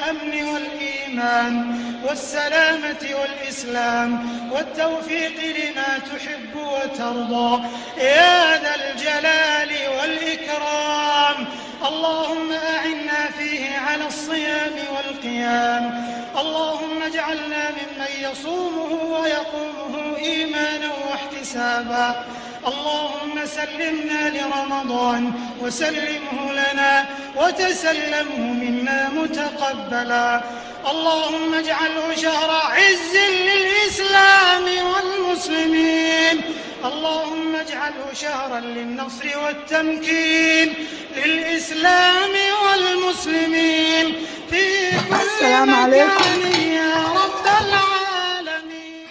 والأمن والإيمان والسلامة والإسلام والتوفيق لما تحب وترضى يا ذا الجلال والإكرام اللهم أعنا فيه على الصيام والقيام اللهم اجعلنا ممن يصومه ويقومه إيمانا واحتسابا اللهم سلمنا لرمضان وسلمه لنا وتسلمه منا متقبلا اللهم اجعله شهر عز للإسلام والمسلمين اللهم اجعله شهرا للنصر والتمكين للإسلام والمسلمين في كل السلام عليكم. مكان يا رب العالمين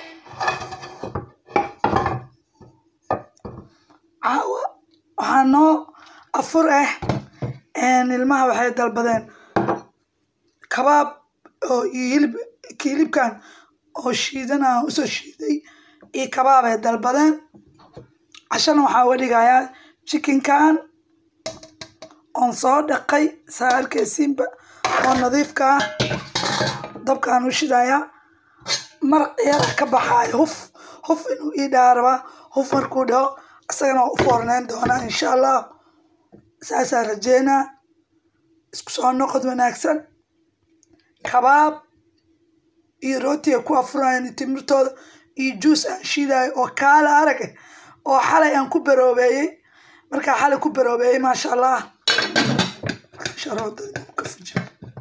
caawa waxaa noo afur ah ilmaha waxay dalbadeen kabaab oo iyo hilib hilibkan oo shiidan aan usoo shiiday iyo kabaab ay dalbadeen cashana waxaa uga dhigayaa jikinkan oon soo dhaqay saa arkaysiinba oo nadiifka ah dabkaan u shidayaa maraq yar ka baxaayo huf huf inuu ii dhaarabaa huf markuu dhaho isagana waa u foorneyn doonaa insha allah saasaa rajeynaa isku soo noqod wanaagsan kabaab iyo rootiga ku afurayaan timirtooda iyo juus aan shiidayo oo kaala arag eh oo xalay aan ku baroobeeyey markaa xalay ku baroobeeyey maasha allah sharooda ka fuji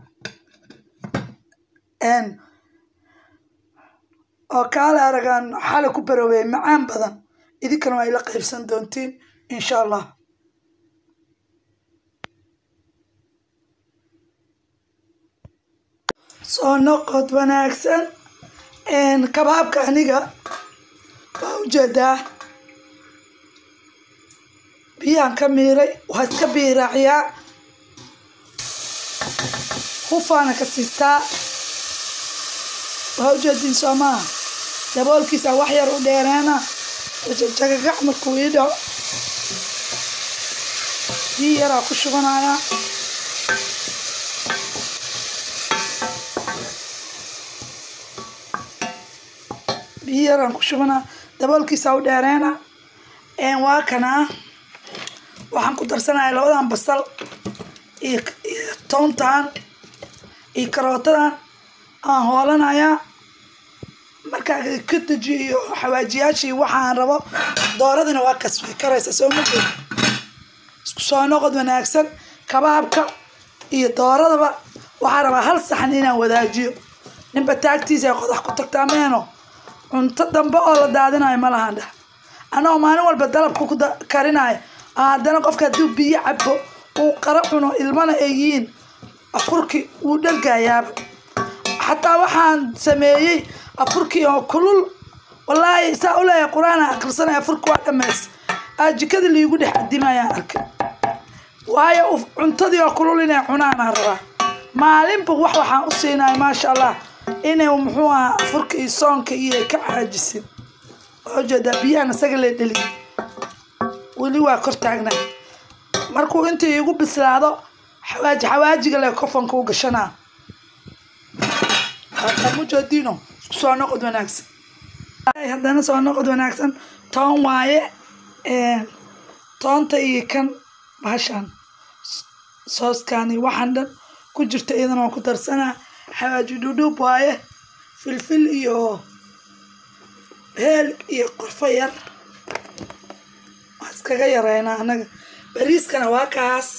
n oo kaala aragaan xalay ku baroobeeyey macaan badan idinkana waa ila qaybsan doontiin insha allah soo noqod wanaagsan kabaabka aniga waa ujeedaa biyaan ka miiray waa iska biiraaciyaa hufaana ka siistaa waa ujeediin soo maaha daboolkiisa wax yar u dheereena jagagax markuu ii dhaco biyi yaraa ku shubanayaa biyi yaraan ku shubanaa daboolkiisa u dheereena waa kana waxaan ku darsanaya labadan basal iyo iyo toontan iyo karootadan aan hoolanayaa markaa ka dejiyo iyo xawaajiyaashii waxaan rabo dooradina waa kasbay karaysa soo ma jeed isku soo noqod wanaagsan kabaabka iyo dooradaba waxaa rabaa hal saxan inaan wadaajiyo ninba taagtiisa ay qodax ku tagtaa meeno cunto dambe oo la daadinayo ma lahan dheh anagoo maalin walba dalabka ku da- karinayo haddana qofka hadduu biyo cabo uu qaro cuno ilmana ay yihiin afurki wuu dhalgayaaba xataa waxaan sameeyey afurkii oo kulul wallaahi saa u leeyahay qur-aan aan akhrisanaya afurki waa dhammays aa jikada liigu dhex adimayaan arkay waayo uf- cuntadii oo kulul inay cunaanaan rabaa maalinba wax waxaan u siinaya maasha allah inay muxuu ahaa afurka iyo soonka iyo ay ka caajisin waa ujeedaa biyahan isaga lee dheliy weli waa kor taagnaa markuu intii igu bislaado xawaaji xawaajiga le kofanka u gashanaa mujadino isku soo noqod wanaagsan Ay, haddana soo noqod wanaagsan toon waaye toonta iyo kan bahashan sooskani waxaan dhan ku jirta iyadana waan ku darsanaa xawaaji dhudhuub waaye filfil iyo heel iyo qorfo yar waa iskaga yareynaa anaga bariiskana waa kaas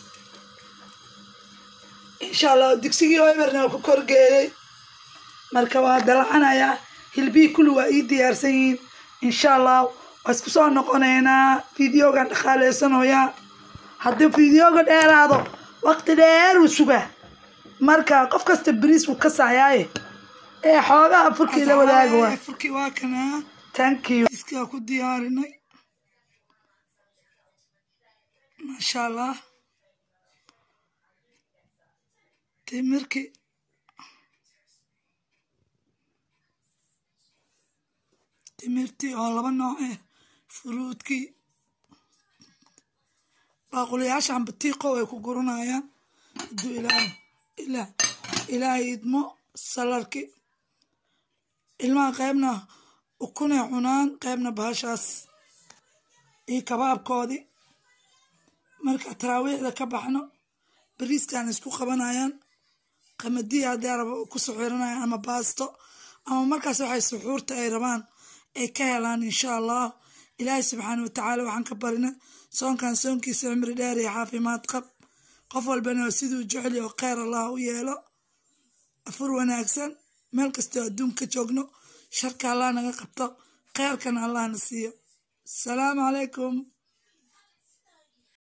insha allah digsigii oo eberna waa ku korgeeyey marka waa dalacanayaa hilbihii kulli waa ii diyaarsan yihiin insha allah waa isku soo noqonaynaa fideogan dhaqaaleysanoyaa haddii fideoga dheeraado waqti dheer uu sugaa marka qof kasta beriis wuu kasayaaye ee xoogaha furkii la wadaaga waa furkii waa kana thank you iskaa ku diyaarinay maasha allah timirkii timirtii oo laba nooc ah furuudkii baaquliyaashan batiiqo ay ku guranayaan hadduu ilaahay ilaa ilaahay idmo salarki ilmaha qaybna ukunay cunaan qaybna bahashaas iyo kabaabkoodii marka taraawiixda ka baxno bariiskan isku qabanayaan qamadiya haddii raba ku suxiranayaan ama baasto ama markaas waxay suxuurta ay rabaan ay ka helaan insha allah ilaahay subxaana watacaala waxaan ka barina soonkan soonkiisa cimri dheer iyo caafimaad qab qof walbana siduu jecel oo kheyr allah u yeelo afur wanaagsan meel kastoo adduunka joogno sharka allah naga qabto kheyrkana allahna siiyo asalaamu calaykum